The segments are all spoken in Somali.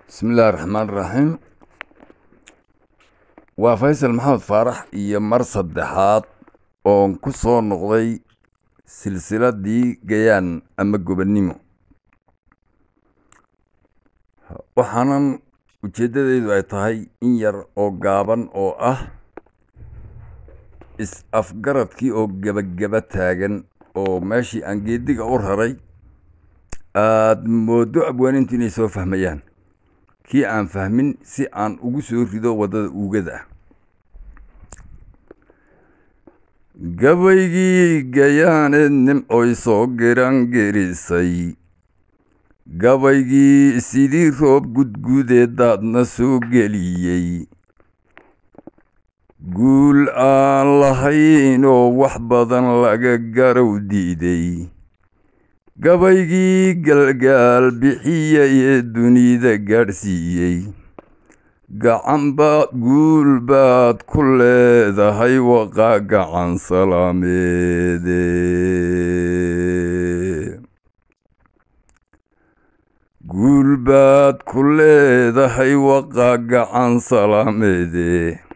bismillahi raxmaan raxiim waa faysal maxamed faarax iyo mar saddexaad oon ku soo noqday silsiladii gayaan ama gobonnimo waxaanan ujeeddadaydu ay tahay in yar oo gaaban oo ah is-afgaradkii oo gebageba taagan oo meeshii aan geediga u raray aada mooddo abwaanintu inay soo fahmayaan kii aan fahmin si aan ugu soo rido waddada uugada ah gabaygii gayaaneed nimcoy soo giraangerisay gabaygii sidii roob gudgudeedaadna soo geliyey guul aan lahayn oo wax badan laga garow diiday gabaygii galgaal bixiyay ee dunida gaadhsiiyey gacanbaad guul baad ku leedahay waqaa gacan salaameede guul baad ku leedahay waqaa gacan salaameede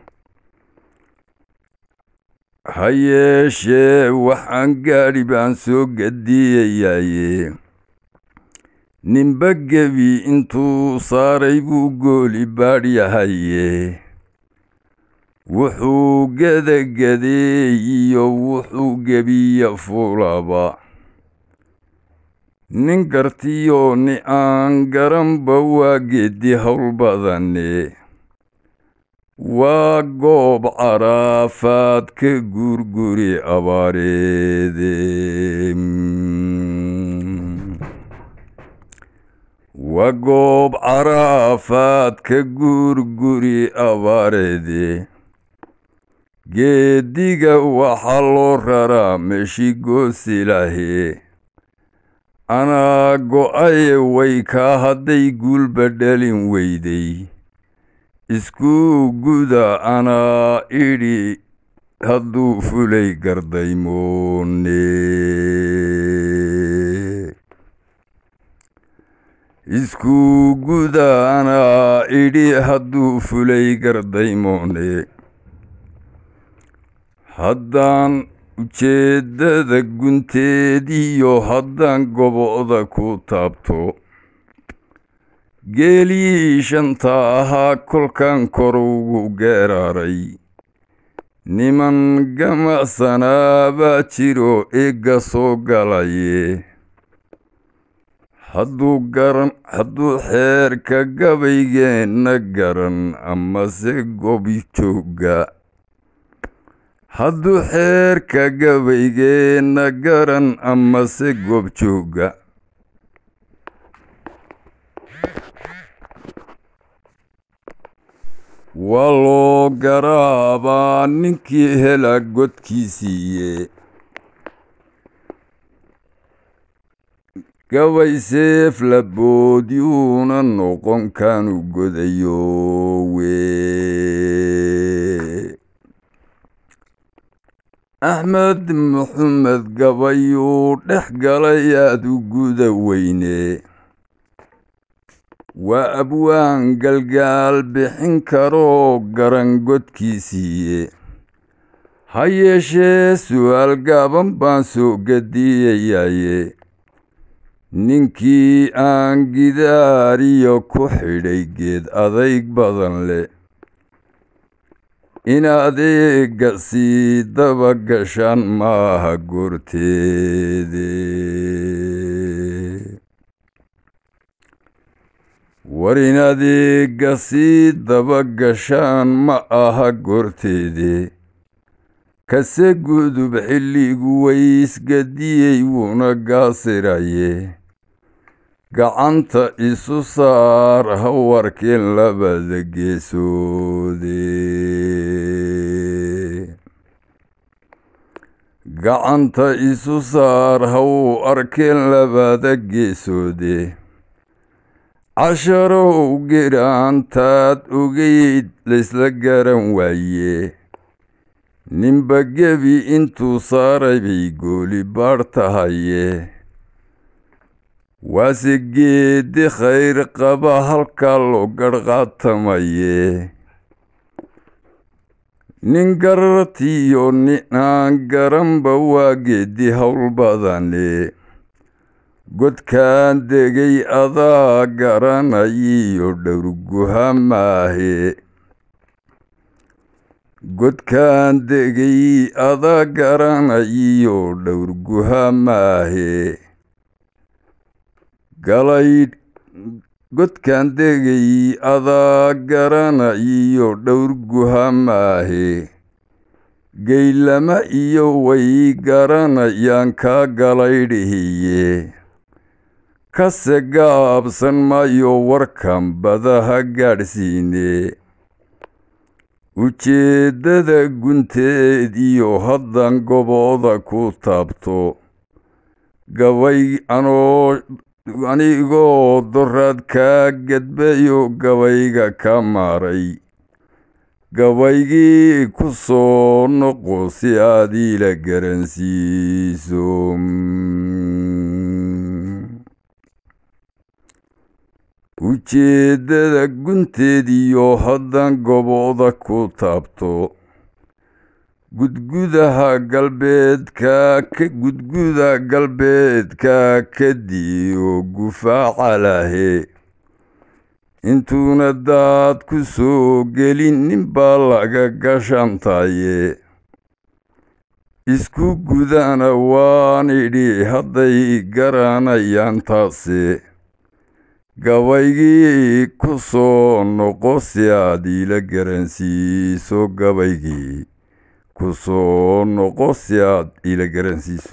ha yeeshee waxaan gaadhi baan soo gadiyayaaye ninba gebi intuu saaray buu gooli baadhyahaye wuxuu gedagadeeyiyo wuxuu gebiya fulaba nin gartiyo ni aan garanba waa geedi howl badane waa goob caraafaad ka guurguri abaareede waa goob caraafaad ka guurguri abaareede geediga waxaa loo raraa meeshii goosilaahe anaa go-aye way kaa hadday guulba dhalin weyday isku guda anaa idhi hadduu fulay gardaymoone isku guda anaa idhi hadduu fulay gardaymoone haddaan ujeeddada gunteediyo haddaan gobo'da ku taabto geelii shanta ahaa kolkan kor ugu geeraaray niman gamacsanaa baa jiro eegga soo galaye hadduu garan hadduu xeerka gabaygeenna garan amase gobi joogga hadduu xeerka gabaygeenna garan amase goob joogga waa loo garaabaa ninkii hela godkiisiiye gabay seef laboodyuuna noqon kaanu godayowe axmed maxamed gabayuu dhex galay aad u guda weyne waa abwaan galgaal bixin karoo garan godkiisiiye ha yeeshee su'aal gaaban baan soo gadiyayaaye ninkii aan gidaariyo ku xidhay geed adayg badan leh in adeega sii daba gashaan maaha goorteede war in adeega sii daba gashaan ma aha goorteede kase gudub xilligu waysgadiyey wuuna gaasiraye gacanta isu saar ha warkeen labada geesoode gacanta isu saar ha uu arkeen labada geesoode casharow giraantaad ogeyd laysla garan waaye ninba gebi intuu saaray bay gooli baadh tahaye waase geedi khayr qaba halkaa loo garhqaatamaye nin garartiyo ninaan garanba waa geedi howl badane godkaan degay adaa garanayiyo dhowrguha maahe godkaan degay adaa garanayiyo dhowrguha maahe galaydh godkaan degay adaa garanayiyo dhowrguha maahe geylama iyo way garanayaan kaa galaydhihiye kase gaabsan maayo warkan badaha gaadhsiine ujeeddada gunteed iyo haddan gobooda ku taabto gabay anoo anigoo doraad kaa gedbayo gabayga ka maaray gabaygii ku soo noqo si aad iila garansiiso ujeeddada gunteed iyo haddan gobooda ku taabto gudgudaha galbeedka ka gudguda galbeedka kadiyo gufaaca lahe intuuna daad ku soo gelin ninbaa laga gashantaye isku gudana waan idhi hadday garanayaan taase gabaygii ku soo noqo si aad iila garansiiso gabaygii ku soo noqo si aad iila garansiiso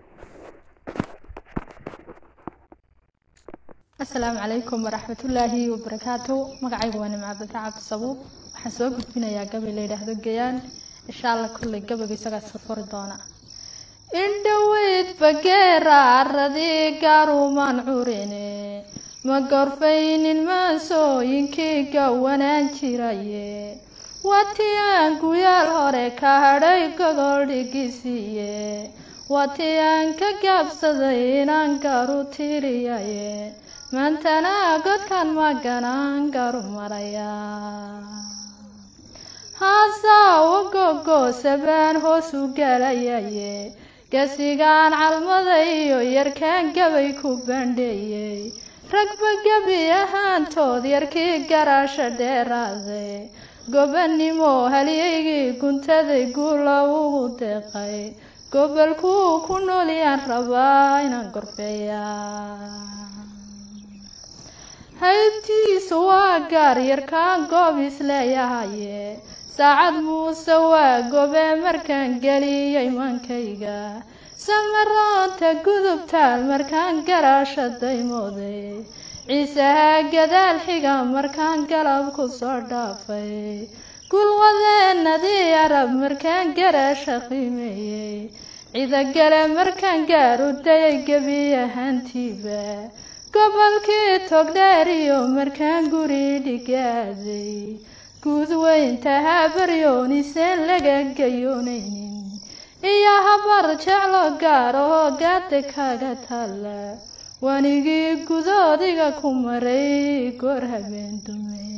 asalaamu calaykum waraxmatullaahi wabarakaatu magacaygu waa nimca bata cabdi sabuub waxaan soo gudbinayaa gabay la yidhaahdo gayaan insha alla kolley gabayga isagaa iska furi doona indhoweyd bageera aradii gaarumaan curine ma gorfaynin maasooyinkii gawanaan jiraye watii aan guyaal hore ka hadhay gogol dhigisiiye watii aan ka gaabsaday inaan garu tiriyaye maantana godkan maganaan garu maraya haasaa ugogosa baan hoos u galayaye gasigaan calmada iyo yarkaan gabay ku bandheeyey ragba gebi ahaantood yarkii garaasha dheeraaday gobannimo halyaygii guntaday guula ugu deeqay gobolkuu ku noolyaan rabaa inaan gorfeeyaa haybtiisu waa gaar yarkaan goob isleeyahaye saacad muuse waa gobe markaan geliyay mankayga samaroonta gudubtaal markaan garaasha daymooday ciisaha gadaal xiga markaan galab ku soo dhaafay gulwadeenadii arab markaan garaasha qiimeeyey cidagale markaan gaaru dayay gebi ahaantiiba gobolkii togdheer iyo markaan guri dhigaaday guud weynta habaryooniiseen laga gayoonaynin iyo habar jeclo gaar oo gaada kaga taalla wanigii gudoodiga ku maray goor habeen dumay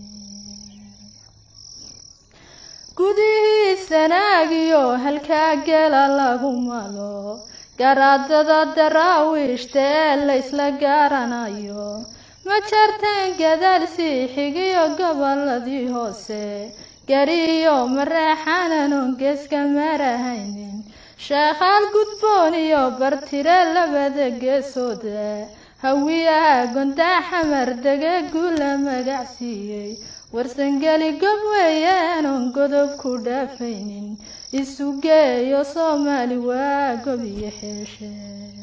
gudihii sanaagiyo halkaa geela lagu malo garaadada daraawiishta ee laysla gaaranayo ma jartaan gadaal sii xigiyo goboladii hoose gariyo mareexananon geeska marahaynin sheekhaal gudboon iyo bartire labada geesooda hawiyaha gondaa xamar dege guula magacsiiyey warsangeli gob weeyaanon godob ku dhaafaynin isu geeyo soomaali waa gob iyo xeeshe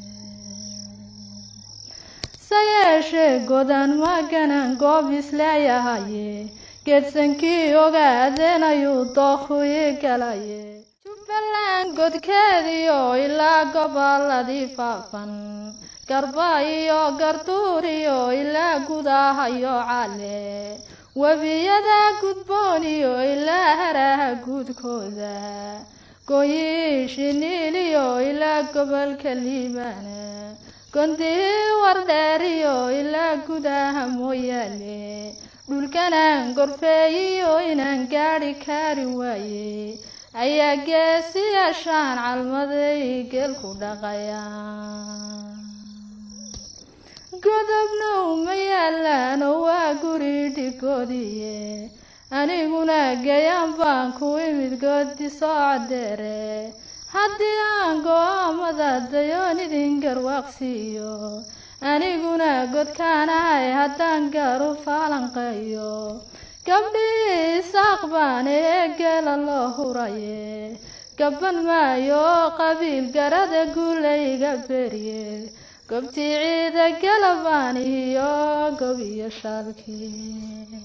sayeeshee godan maganan goob isleeyahaye geedsankii ogaadeen ayuu dookhii galaye jubbaland godkeediyo ilaa goboladii faafan garba iyo garduur iyo ilaa gudahayo cale webiyada gudboon iyo ilaa haraha guudkooda gooyii shiniil iyo ilaa gobolka liibana gondihii wardheeriyo ilaa gudaha mooyaane dhulkanaan gorfeeyiyo inaan gaadhi kaari waaye ayaa geesiyaashaan calmaday geelku dhaqaya godobna uma yaalaan oo waa guri dhigoodiye aniguna gayaan baan ku imid goodi soocodeere haddii aan go-aamada dayoon idin garwaaqsiiyo aniguna godkaanahay haddaan gaaru faalanqeeyo gabdhii isaaq baan ee geela loo huraye gaban maayo qabiil garada guulayga berye gobtii ciida galabaan iyo gob iyo shaalkii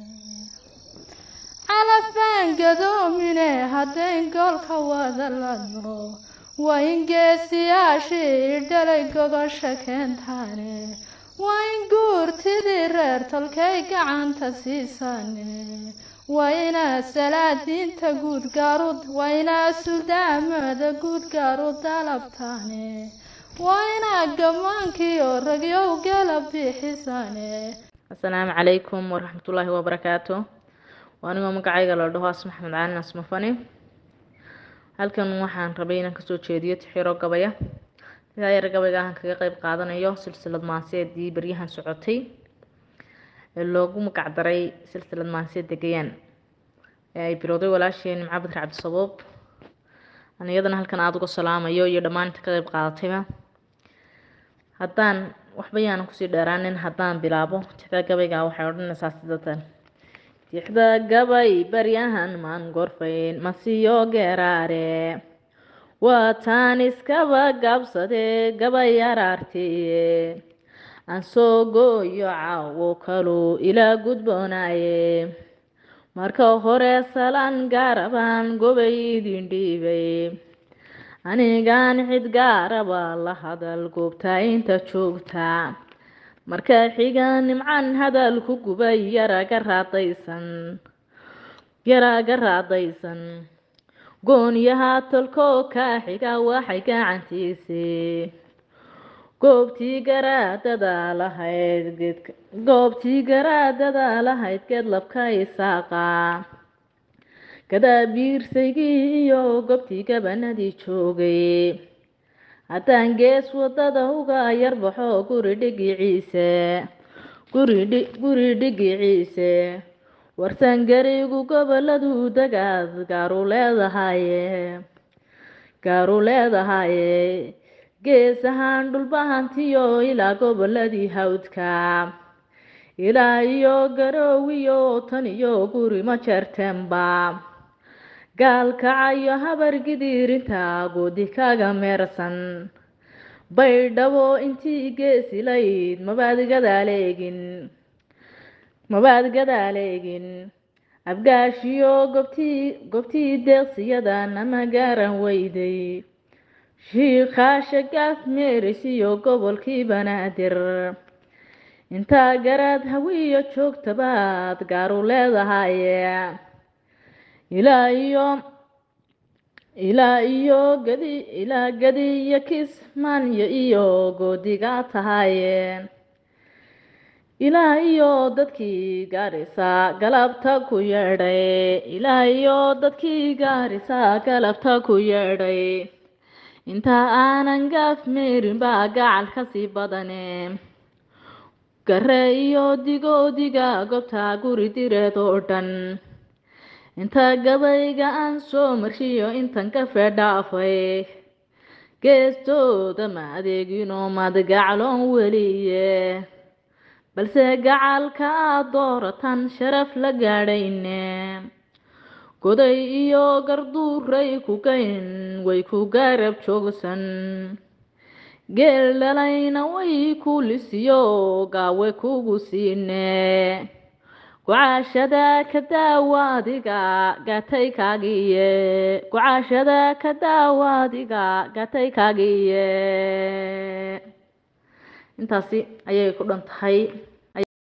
calafbaan gadoomine haddayn goolka wada ladno waa in geesiyaashii dhalay gogosha keentaane waa in guurtidii reer tolkay gacanta siisaane waa inaa salaadiinta guud gaarud waa inaa suldaamada guud gaaru dalabtaane waa inaa gamaankii oo ragyow gala bixisaane asalaamu calaykum waraxmatullaahi wabarakaatu waa anigoo magacayga la dhaho as maxamed caalin asmafani halkan waxaan rabay inaan kasoo jeediyo tixiro gabaya tixyar gabayga ahaan kaga qeyb qaadanayo silsilad maanseedii baryahan socotay ee loogu magacdaray silsilad maanseed degayaan ee ay bilowday walaasheen nimco badri cabdisabuub aan iyadana halkan aada uga salaamayo iyo dhammaan inta ka qeyb qaadatayba haddaan waxba yaanan kusii dheeraanin haddaan bilaabo tixda gabayga waxay odhanaysaa sidatan tixda gabay baryahan maan gorfayn masiyo geeraare waa taan iskaba gabsadee gabay araartiye aan soo gooyo caawo kaluu ilaa gudboonaaye marka hore salaan gaarabaan gobay idin dhiibay anigaan cid gaaraba la hadal goobtaa inta joogta marka xiga nimcan hadal ku gubay yaraga raadaysan yaraga raadaysan goonyaha tolkoo kaa xiga waxay gacantiisii goobtii garaadada lahayd geedka goobtii garaadada lahayd geed labka isaaqa gadaabiirsaygii iyo goobtii gabanadii joogay haddaan gees wadada uga yarbaxo guri dhigiciise guridhi guri dhigiciise warsangarigu goboladu dagaad gaaru leedahaye gaaru leedahaye gees ahaan dhulbahantiyo ilaa goboladii hawdka ilaa iyo garoowiyo tan iyo guri ma jeerteenba gaalkacayo habar gidiirinta goodi kaga meersan baydhabo intii geesilayd mabaad gadaaleegin mabaad gadaaleegin abgaashiyo gobtii gobtii deeqsiyada nama gaaran weyday shiikhaasha gaaf meeris iyo gobolkii banaadir intaa garaad hawiyo joogtabaad gaaru leedahaye ilaa iyo ilaa iyo gadi ilaa gadi iyo kismaanyo iyo goodigaa tahaye ilaa iyo dadkii gaarisa galabta ku yeedhay ilaa iyo dadkii gaarisa galabta ku yeedhay intaa aanan gaaf meerin baa gacal kasii badane gare iyo digoodiga gobta guri direed oo dhan inta gabayga aan soo marshiyo intan ka feedhaafay geestooda ma adeeginoo mad gacloon weliye balse gacalka aad dooratan sharaf la gaadhayne goday iyo garduuray ku gayn way ku garab joogsan geel dhalayna way ku lisiyo gaawe kugu siine gucaashada ka daawaadiga gatay kaagiye gucaashada ka daawaadiga gatay kaagiye intaasi ayay ku dhan tahay